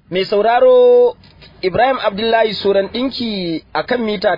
Mai sauraro Ibrahim Abdullahi Suran ɗinki a kan mita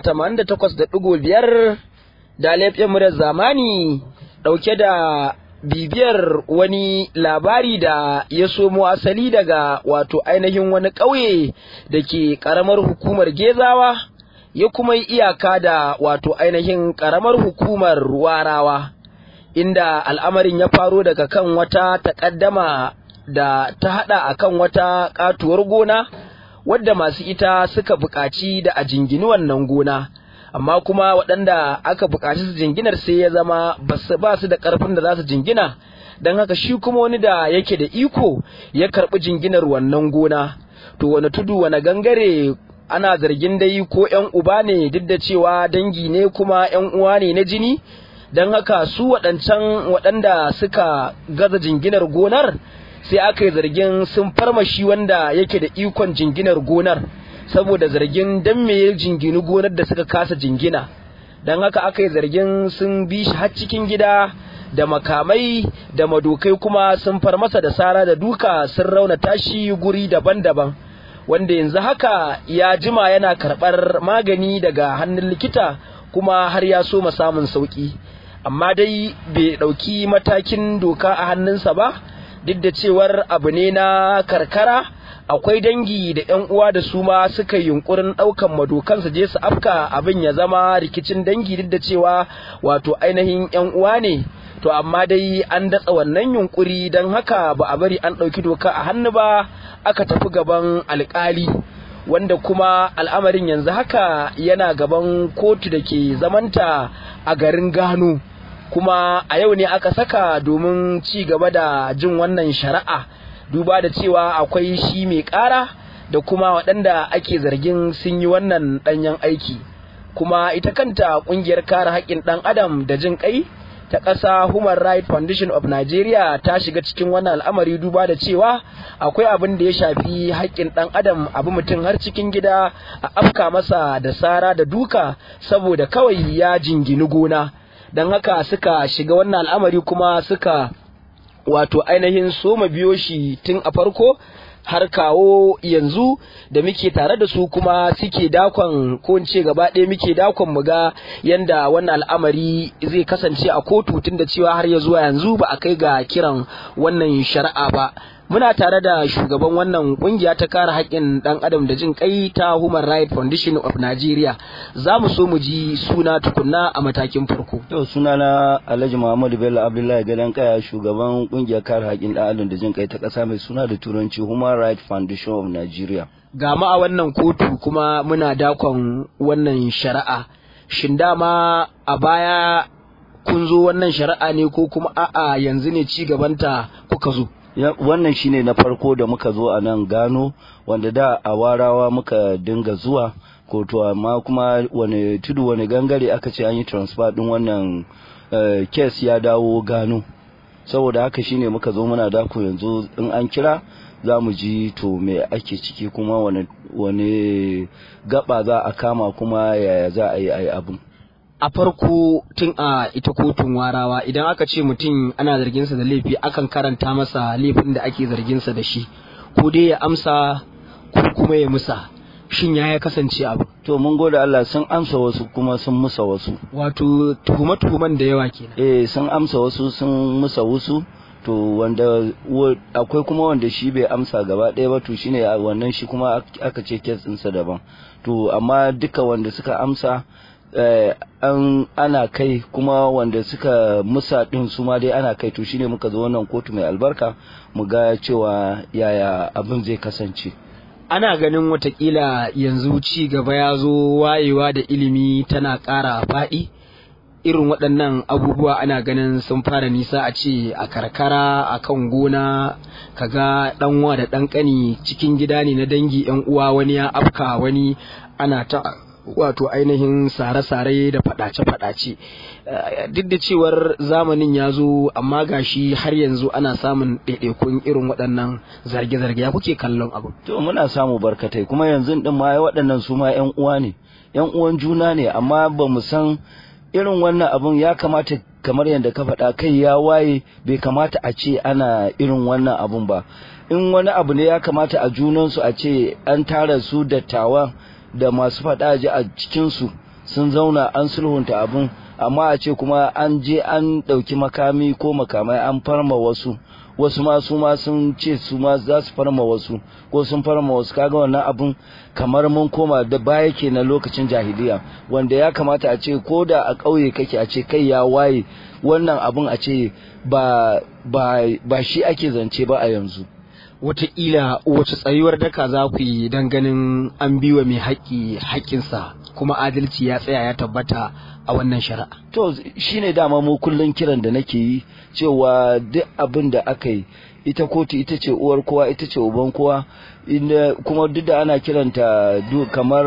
88.5 da laifin murar zamani ɗauke da bibiyar wani labari da ya somo asali daga wato ainihin wani ƙauye da ke ƙaramar hukumar Gezawa ya kuma yi iyaka da wato ainihin ƙaramar hukumar Warawa inda al'amarin ya faro daga kan wata taƙaddama da ta haɗa akan wata ƙatuwar gona wadda masu ita suka buƙaci da a jingini wannan gona amma kuma waɗanda aka buƙaci su jinginar sai ya zama ba su da ƙarfin da za su jingina don haka shi kuma wani da yake da iko ya karɓi jinginar wannan gona to wani tudu wani gangare ana zargin dai ko ‘yan uba ne duk da cewa dangi ne kuma ‘yan uwa ne na jini don haka su waɗancan waɗanda suka gaza jinginar gonar sai aka yi zargin sun farmashi wanda yake da ikon jinginar gonar saboda zargin dan me ya jingini gonar da suka kasa jingina don haka aka yi zargin sun bi shi har cikin gida da makamai da madokai kuma sun far masa da sara da duka sun raunata shi guri daban-daban wanda yanzu haka ya jima yana karɓar magani daga hannun likita kuma har ya so samun sauƙi amma dai bai ɗauki matakin doka a hannunsa ba duk da cewar abu ne na karkara akwai dangi da yan uwa da su ma suka yunkurin daukan madokan su je su afka abin ya zama rikicin dangi duk da cewa wato ainihin yan uwa ne to amma dai an datsa wannan yunkuri don haka ba a bari an ɗauki doka a hannu ba aka tafi gaban alkali wanda kuma al'amarin yanzu haka yana gaban kotu da ke zamanta a garin gano kuma a yau ne aka saka domin ci gaba da jin wannan shari'a duba da cewa akwai shi mai ƙara da kuma waɗanda ake zargin sun yi wannan ɗanyen aiki kuma ita kanta ƙungiyar kare haƙƙin ɗan adam da jin ƙai ta ƙasa Human Rights Foundation of Nigeria ta shiga cikin wannan al'amari duba da cewa akwai abin da ya shafi haƙƙin ɗan adam abu mutum har cikin gida a afka masa da sara da duka saboda kawai ya jingini gona don haka suka shiga wannan al'amari kuma suka wato ainihin soma biyo shi tun a farko har kawo yanzu da muke tare da su kuma suke dakon ko in ce gaba ɗaya muke dakon mu ga yanda wannan al'amari zai kasance a kotu tun da cewa har ya zuwa yanzu ba a kai ga kiran wannan shari'a ba muna tare da shugaban wannan kungiya ta kare haƙƙin ɗan adam da jin kai ta Human Rights Foundation of Nigeria za mu so mu ji suna tukunna a matakin farko to suna na Alhaji Muhammadu Bello Abdullahi Gadan Kaya shugaban kungiyar kare haƙƙin ɗan adam da jin kai ta ƙasa mai suna da turanci Human Rights Foundation of Nigeria ga ma a wannan kotu kuma muna dakon wannan shari'a shin dama a baya kun zo wannan shari'a ne ko kuma a'a yanzu ne ci gabanta kuka zo wannan shine na farko da muka zo a nan gano wanda da a warawa muka dinga zuwa kotu amma kuma wani tudu wani gangare aka ce an yi transfer din wannan kes ya dawo gano saboda haka shine muka zo muna dako yanzu in an kira za mu ji to me ake ciki kuma wani gaba za a kama kuma yaya za a yi a yi abin a farko tun a ita kotun warawa idan aka ce mutum ana zarginsa da laifi akan karanta masa laifin da ake zarginsa da shi ko dai ya amsa ko kuma ya musa shin ya ya kasance abu to mun gode Allah sun amsa wasu kuma sun musa wasu wato tuhuma-tuhuman da yawa kenan eh sun amsa wasu sun musa wasu to wanda akwai kuma wanda shi bai amsa gaba ɗaya ba to shine wannan shi kuma aka ce kes ɗinsa daban to amma duka wanda suka amsa Eh, an ana kai kuma wanda suka musa din su ma dai ana kai to shine muka zo wannan kotu mai albarka mu ga cewa yaya abin zai kasance ana ganin watakila yanzu ci gaba ya zo wayewa da ilimi tana ƙara faɗi irin waɗannan abubuwa ana ganin sun fara nisa a ce a karkara a kan gona kaga ɗanwa da ɗan ƙani cikin gida ne na dangi 'yan uwa wani ya afka wani ana ta wato ainihin sare-sare da fadace-fadace duk da cewar zamanin ya zo amma gashi har yanzu ana samun ɗaiɗaikun irin waɗannan zarge-zarge ya kuke kallon abu to muna samu barkatai kuma yanzu din ma waɗannan su ma 'yan uwa ne 'yan uwan juna ne amma ba mu san irin wannan abun ya kamata kamar yadda ka faɗa kai ya waye bai kamata a ce ana irin wannan abun ba in wani abu ne ya kamata a junansu a ce an tara su dattawa da masu faɗa ji a cikinsu sun zauna an sulhunta abun amma a ce kuma an je an ɗauki makami ko makamai an farma wasu wasu ma su ma sun ce su ma za su farma wasu ko sun farma wasu kaga wannan abun kamar mun koma da baya ke na lokacin jahiliya wanda ya kamata a ce ko da a ƙauye kake a ce kai ya waye wannan abun a ce ba ba ba shi ake zance ba a yanzu wataƙila wace tsayuwar daka za ku yi don ganin an biwa mai haƙƙi haƙƙinsa kuma adalci ya tsaya ya tabbata a wannan shari'a. To shine dama mu kullum kiran da nake yi cewa duk abin da aka yi ita kotu ita ce uwar kowa ita ce uban kowa kuma duk da ana kiranta kamar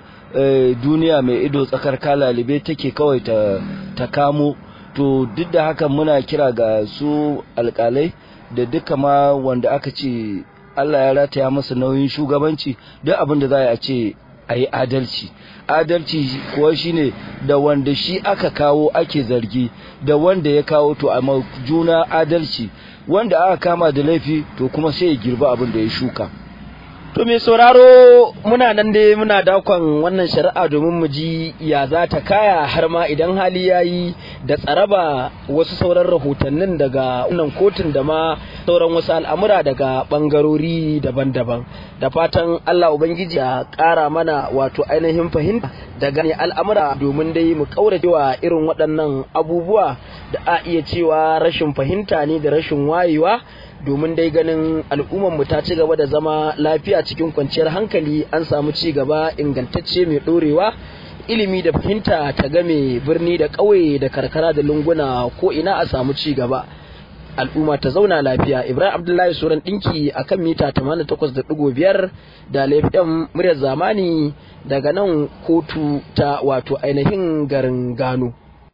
duniya mai ido tsakar kalalibe take kawai ta, ta kamo to duk da haka muna kira ga su alkalai da duka ma wanda aka ce Allah ya rataya masa nauyin shugabanci duk abin da za a ce a yi adalci adalci kuwa shine da wanda shi aka kawo ake zargi da wanda ya kawo to a juna adalci wanda aka kama da laifi to kuma sai ya girba abin da ya shuka To mai sauraro muna nan dai muna dakon wannan shari'a domin mu ji ya za ta kaya har ma idan hali ya yi da tsaraba wasu sauran rahotannin daga wannan kotun da ma sauran wasu al'amura daga bangarori daban-daban da fatan Allah Ubangiji ya ƙara mana wato ainihin fahimta da gane al'amura domin dai mu kauracewa irin waɗannan abubuwa da a iya cewa rashin fahimta ne da rashin wayewa domin dai ganin al'ummar mu ta ci gaba da zama lafiya cikin kwanciyar hankali an samu ci gaba ingantacce mai ɗorewa ilimi da fahimta ta game birni da ƙauye da karkara da lunguna ko ina a samu ci gaba al'umma ta zauna lafiya ibrahim abdullahi suran ɗinki a kan mita 88.5 da laifin muryar zamani daga nan kotu ta wato ainihin garin gano